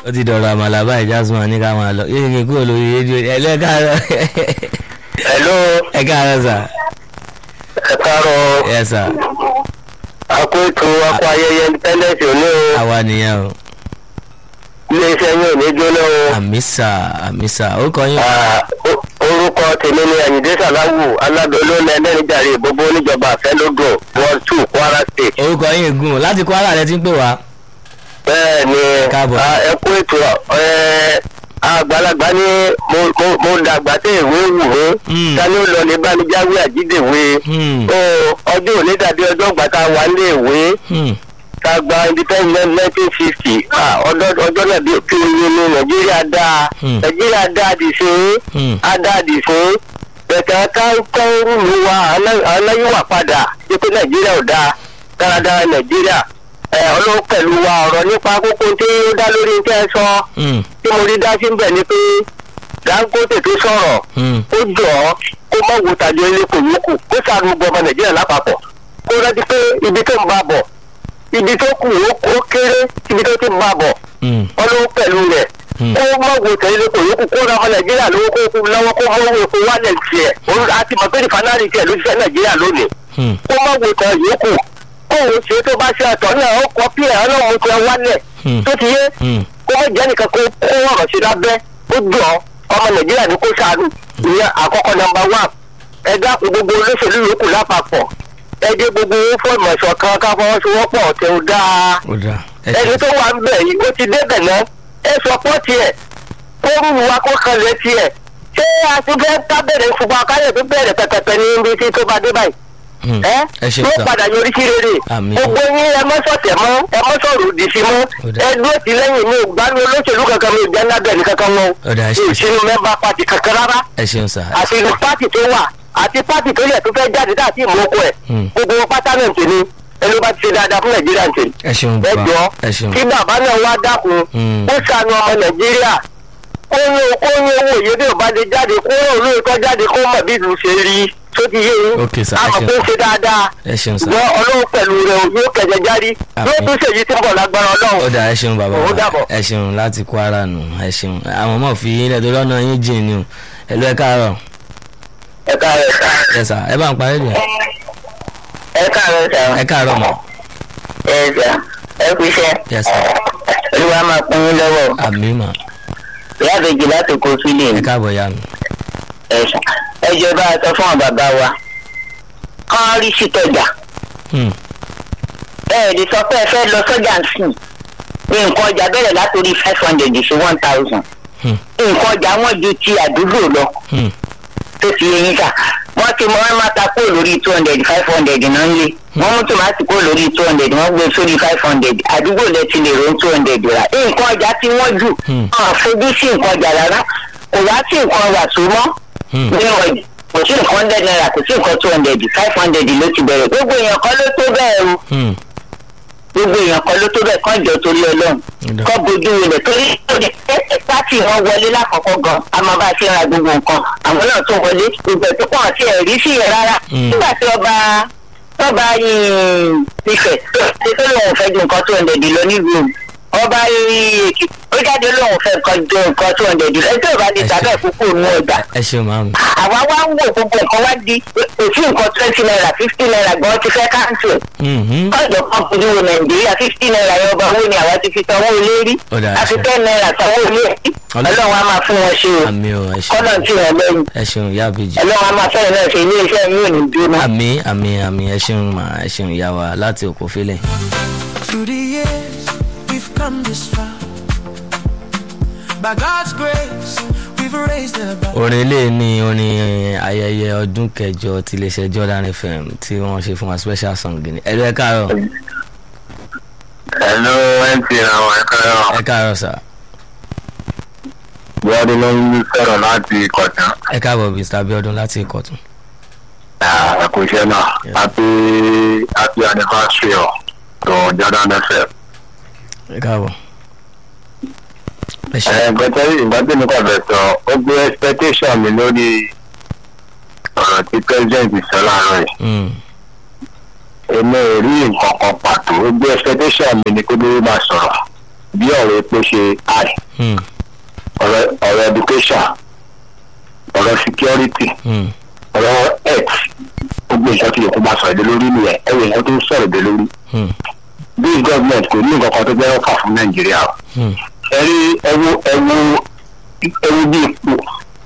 ó ti dọ̀rọ̀ àmàlà báyìí jasmine ní ká máa lọ yóò ṣe kúrò lórí rédíò ẹ lọ ẹ káàárọ̀ hello ẹ káàárọ̀ sà ẹ káàárọ̀ ẹ sà akó ètò akó ayẹyẹ independence òní o àwa nìyẹn o iléeṣẹ́ yín ò ní jóná o àmì sà àmì sà ó kọ yín Ah, o- orúkọ tèmi ni àyìndé sàláwù alábẹ́olú ẹlẹ́nìjàre ìbòbó oníjọba àfẹ́lódò ward two kwara state. orúkọ yín gùn láti Kwara rẹ ti ń pè wá bẹ́ẹ̀ ni Káàbọ̀. ah, ẹ kú ètò ẹ, àgbàlagbà ní mo- mo- mo dàgbà tẹ ìwé wù mí Hmm. sani ó lọ ní bánijáwé àjídèwé Hmm. ó ọjọ́ òní dàbí ọjọ́ ìgbà tá a wà nílé ìwé Hmm. tá a gba independent nineteen fifty ọjọ́ náà bí kí oye ní nàìjíríà dáa Hmm. nàìjíríà dáa dì sí Hmm. á dáa dì sí bẹ̀tẹ̀ káńkọ́ rúlu wa aláyíwà padà ṣé pé nàìjíríà ò dáa dáradára nàìjíríà ẹ ọlọ́run pẹ̀lú wa ọ̀rọ̀ nípa kókó tí ó dá lórí tẹ́ ẹ sọ Hmm. tí mo rí dá sí ń bẹ̀ ni pé dangote tó sọ̀rọ̀ Hmm. ó jọ ọ́ kó má wo tàjọ ilé kò yókù kó sàánú gbọ́ ọmọ nàìjíríà lápapọ̀ kó rántí pé ibi tó ń bá bọ̀ ibi tó kù ó ó kéré ibi tó ti ń bá bọ̀ Hmm. ọlọ́run pẹ̀lú rẹ̀ Hmm. kó má wo tàjọ ilé kò yókù kó ra ọmọ nàìjíríà lówó kó kú lọ́wọ́ kó mọ́ owó epo wálẹ̀ tiẹ̀ òun àti mọ̀ pé rìfánárì tiẹ̀ ló ṣiṣẹ́ nàìjíríà lónìí Hmm. kó má wo tàjọ yókù kó òun ṣe tó bá ṣe àtọ̀ náà ó kọ́ pí ẹ̀ ọlọ́run tiẹ̀ wálẹ̀ Hmm. tó ti yé Hmm. kó má jẹ́ nìkan kó kó ọ̀rọ̀ sí lábẹ́ ó jọ ọmọ nàìjíríà ní kó ṣàánú ìyẹn àkọ́kọ́ nọmba wán ẹ dákun gbogbo olóṣèlú yòókù lápapọ̀ ẹ dé gbogbo owó fọ́ọ̀mù ẹ̀ṣọ́ kan ká fọwọ́sowọ́pọ̀ tẹ ó dáa ó dáa ẹ ẹni ṣe tó wà ń bẹ̀ yìí ó ti débẹ̀ náà ẹ sọ pọ́ tiẹ̀ kó rúru wa kó kanlẹ̀ tiẹ̀ ṣé a ti fẹ́ ká bẹ̀rẹ̀ ṣùgbọ́n akáyọ̀ tó bẹ̀rẹ̀ pẹ̀pẹ̀pẹ̀ ní ibi tí tó bá dé báyìí Hmm. ẹ ẹ ṣe yóò sà padà yọrí sí rere Àmín. gbogbo yín ẹ mọ́ sọ̀tẹ̀ mọ́ ẹ mọ́ sọ̀rọ̀ òdì sí mọ́ Ó dáa. ẹ dúró ti lẹ́yìn mi ò gbádùn olóṣèlú kankan mi ò jẹ́ lábẹ́ni kankan wọn Ó dáa, ẹ mi ṣe ò sínú mẹ́mbà pàtì kankan rárá ẹ ṣeun sà àti ìlú pàtì tó wà àti pàtì tó yẹ tó fẹ́ jáde láti ìmọ̀ọ́kọ ẹ̀ Hmm. gbogbo wọn pátá náà ń tèmi ẹni bá ti ṣe dáadáa fún nàìjíríà ń tèmi ẹ ṣeun ẹ bàbá jọ ẹ ṣeun kí bàbá náà wá dákun Hmm. ó ṣàánú ọmọ nàìjíríà kó ní kó ní owó òye bí ò bá lè jáde kó ní olóòótọ́ jáde kó mọ̀ bí ìlú ṣe rí tó ti yé yín Ok, sir, ẹ àmọ̀ ṣeun. kó ṣe dáadáa ẹ ṣeun sà ṣùgbọ́n ọlọ́run pẹ̀lú rẹ̀ ò yóò kẹ̀jẹ̀ járí Àmín. yóò tún ṣèyí tí ń bọ̀ lágbára ó ọlọ́run dáa ẹ ṣeun bàbá Ó wa dàbọ̀. ẹ ṣeun láti Kwara nù ẹ ṣeun àwọn ọmọ fi ilẹ̀ tó lọ́nà yín jìn ni o ẹ lọ ẹ káàárọ̀ ẹ káàárọ̀ sà ẹ sà ẹ bá ń parí rẹ̀ ẹ káàárọ̀ sà ẹ káàárọ̀ mọ́ ẹ sà ẹ kú iṣẹ́ ẹ sà olúwa máa pín in lọ́wọ́ àmì mà ìyá àbèjì láti kó sílẹ̀ ẹ káàbọ̀ ya mi ẹ sà ẹ jẹ́ bá a sọ fún àwọn bàbá wa kán rí sí tọjà Hmm. ẹ lè sọ pé ẹ fẹ́ lọ sọ́jà ń sìn ní nǹkan ọjà bẹ̀rẹ̀ látòrí five hundred sí one thousand Hmm. nǹkan ọjà wọn ju ti àdúgbò lọ Hmm. tó ti yẹ yín kà wọ́n ti mọ wọn máa ta kúrò lórí two hundred five hundred náà ń lé wọ́n mú tòmátì kúrò lórí two hundred wọ́n gbé sórí five hundred àdúgbò lẹ ti lè ro two hundred rà nǹkan ọjà tí wọ́n jù Hmm. wọn àfojú sí nǹkan ọjà rárá kò wá sí nǹkan wà tó mọ́ Hmm. ní ọjà kò sí nǹkan hundred naira kò sí nǹkan two hundred five hundred ló ti bẹ̀rẹ̀ gbogbo èèyàn kan ló tó bẹ́ẹ̀ o Hmm. gbogbo èèyàn kan ló tó bẹ́ẹ̀ kán jọ torí ọlọ́run Ó dáa. kọ́ bójú rẹ̀ torí lóde pátì wọn wọlé lákọ̀ọ́kọ́ gan a máa bá a ṣe ra gbogbo nǹkan àwọn náà tún wọlé gbogbo ẹ̀ tó pọ̀ sí ẹ̀rí sí yẹn rárá Mm. nígbà tí ọba tọ́ba ìfẹ́ ṣe tó lóun fẹ́ ju nǹkan tó ń dẹ̀dì lọ nílùú ọba èkìtì ó jáde lóun fẹ́ nǹkan ju nǹkan tó ń dẹ̀dì lọ ẹjọ́ ìbá lè Ẹ ṣe. tàbí ẹ̀kúkú nù ọjà ẹ ṣeun màmí àwa wá ń wò gbogbo nǹkan wá di òsì nǹkan twenty naira fifty naira gan ti fẹ́ káńtì Mhm. ọjọ́ kan fojú wo nàìjíríà fifty naira yẹn ọba owó ni àwa ti fi sanwó ilé rí Ó dáa, àfi ṣe. ten naira sanwó ilé rí Ọlọ́- ọlọ́run á máa fún wọn ṣe o àmì o ẹ kọ́nà ṣeun tí wọn lẹ́yìn ẹ ṣeun ìyá àbèjì ọlọ́run á máa fẹ́rẹ̀ náà ṣe ilé iṣẹ́ yín ò ní jóná. àmì àmì àmì ẹ ṣeun mà ẹ ṣeun ìyá wa láti òkò fílẹ̀. Through the years, we've come this far. By God's grace, we've raised the bar. orin ilé ní orin ayẹyẹ ọdún kẹjọ ti iléeṣẹ́ Jordan FM tí wọ́n ṣe fún wa special song ni ẹ lọ ẹ káàárọ̀ hello mp àwọn ẹ̀ka ẹ̀rọ ẹ káàárọ̀ sà buhari ló ń sọ̀rọ̀ láti ìkọ̀tún ẹ káàbọ̀ Mr. Abiodun láti Ìkọ̀tún. ẹ̀kúṣẹ́ náà Yeah. happy happy anniversary of to jordan fm. ẹ káàbọ̀ ẹ ṣe nǹkan tẹ́lẹ̀ ìgbà tí mo kàn fẹ́ sọ ó gbé expectation mi lórí ọ̀rọ̀ tí president sọ láàárọ̀ yìí. Mm. èmi ò rí nǹkan kan pàtó ó gbé expectation mi ni pé bí ó máa sọ̀rọ̀ bí ọ̀rọ̀ epo ṣe high Hmm. ọ̀rọ̀ ọ̀rọ̀ education ọ̀rọ̀ security Hmm. ọ̀rọ̀ health gbogbo nǹkan tí yòókù máa sọ̀rọ̀ èdè lórí nìyẹn ẹ̀wọ̀n nǹkan tó ń sọ̀rọ̀ èdè lórí Hmm. bí gọ́ọ̀mẹ̀ntì kò ní nǹkan kan tó fẹ́ fà fún nàìjíríà o Hmm. ẹ rí ẹwu ẹwu ẹwu bí ipò